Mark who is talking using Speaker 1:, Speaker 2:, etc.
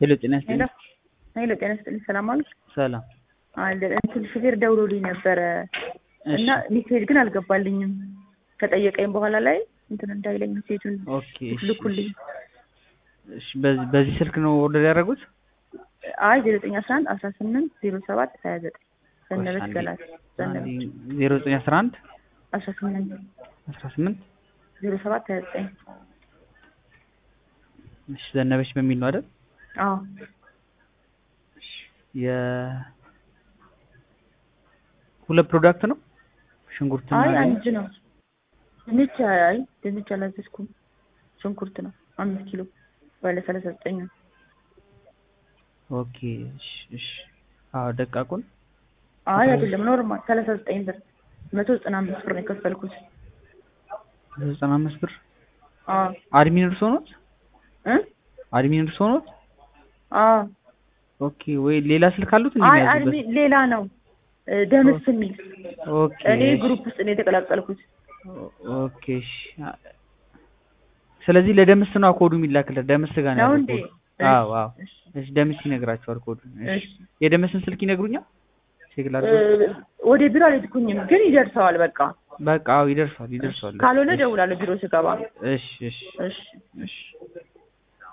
Speaker 1: ሄሎ ጤና
Speaker 2: ሄሎ
Speaker 1: ይስጥልኝ።
Speaker 2: ሄሎ ጤና ይስጥልኝ። ሰላም አሉ
Speaker 1: ሰላም።
Speaker 2: አለ እንትን ሹፌር ደውሎልኝ ነበረ እና ሜሴጅ ግን አልገባልኝም። ከጠየቀኝ በኋላ ላይ እንትን እንዳይለኝ ሜሴጁን
Speaker 1: ኦኬ እሺ፣
Speaker 2: ልኩልኝ።
Speaker 1: እሺ። በዚህ በዚህ ስልክ ነው ኦርደር ያደረጉት?
Speaker 2: አይ ዜሮ ዘጠኝ አስራ አንድ አስራ ስምንት ዜሮ ሰባት ሀያ ዘጠኝ ዘነበች ገላት ዘነበች
Speaker 1: ዜሮ ዘጠኝ አስራ አንድ
Speaker 2: አስራ ስምንት
Speaker 1: አስራ ስምንት
Speaker 2: ዜሮ ሰባት ሀያ ዘጠኝ
Speaker 1: እሺ። ዘነበች በሚል ነው አይደል?
Speaker 2: አዎ
Speaker 1: የ ሁለት ፕሮዳክት ነው ሽንኩርትና
Speaker 2: አይ አንድ ነው። ድንች አይ ድንች አላዘዝኩም። ሽንኩርት ነው አምስት ኪሎ ባለ ሰላሳ ዘጠኝ ነው።
Speaker 1: ኦኬ እሺ፣ እሺ። አዎ ደቃቁን
Speaker 2: አይ አይደለም ኖርማል ሰላሳ ዘጠኝ ብር መቶ ዘጠና አምስት ብር ነው የከፈልኩት።
Speaker 1: ዘጠና አምስት ብር
Speaker 2: አዎ
Speaker 1: አድሚን እርሶ ኖት?
Speaker 2: እ
Speaker 1: አድሚን እርሶ ኖት?
Speaker 2: አዎ
Speaker 1: ኦኬ ወይ ሌላ ስልክ አሉት እንዴ?
Speaker 2: አይ
Speaker 1: የሚያዙበት?
Speaker 2: አድሚ ሌላ ነው እ ደምስ የሚል
Speaker 1: ኦኬ
Speaker 2: እኔ
Speaker 1: እሺ።
Speaker 2: ግሩፕ ውስጥ ነው የተቀላቀልኩት።
Speaker 1: ኦኬ እሺ። ስለዚህ ለደምስ ነው ኮዱ የሚላክለት ደምስ ጋር ነው
Speaker 2: ነው
Speaker 1: ያለው
Speaker 2: እንዴ?
Speaker 1: ኮዱ። አዎ አዎ።
Speaker 2: እሺ
Speaker 1: እሺ ደምስ ይነግራቸዋል ኮዱ። እሺ
Speaker 2: እሺ
Speaker 1: የደምስን ስልክ ይነግሩኛል? ቼክ ላድርገው።
Speaker 2: እ ወደ ቢሮ አልሄድኩኝም ግን ይደርሰዋል። በቃ
Speaker 1: በቃ አዎ ይደርሷል ይደርሷል።
Speaker 2: ካልሆነ እደውላለሁ ቢሮ ስገባ።
Speaker 1: እሺ እሺ
Speaker 2: እሺ
Speaker 1: እሺ